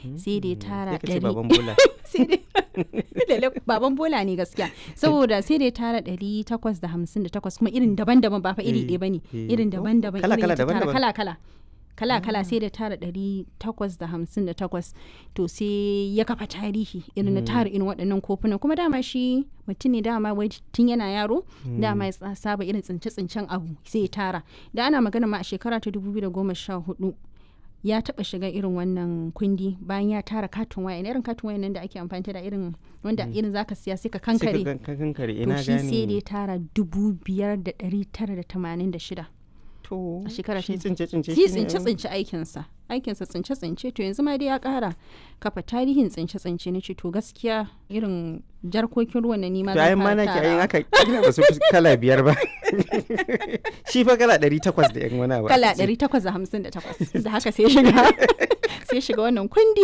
sai da ya tara Sai ka ce ɗari baban bola. sai dai lalle baban bola ne gaskiya saboda sai dai tara ɗari takwas da hamsin da takwas kuma irin daban-daban ba fa iri Eh, ɗaya bane eh. irin Oh, daban-daban kala- irin kala ya ta tara daban-daban. kala-kala kala-kala sai da tara ɗari takwas da hamsin da takwas to sai ya kafa tarihi irin na tara irin waɗannan kofunan kuma dama shi mutum ne dama wai tun yana yaro dama ya sa- saba irin tsince-tsincen abu sai ya tara da ana magana ma a shekara ta 2014 ya taba shiga irin wannan kundi bayan ya tara katin waya irin katin waya nan da ake amfani da irin wanda irin zaka siya sai ka Sai ka kankare gan- ka kankare to ina shi sai da ya gane. tara dubu biyar da ɗari tara da tamanin da shida To a shekara shi ta- tsince tsince shi shi ne- tsince tsince aikinsa aikinsa tsince tsince to yanzu ma dai ya kara kafa tarihin tsince tsince na ce to gaskiya irin jarkokin ruwan na nima To ayin ma nake ayin aka kila ba su fi kala biyar ba. Shi fa kala ɗari takwas da yan wani abu. kala 858 da haka sai shiga sai shiga wannan kundi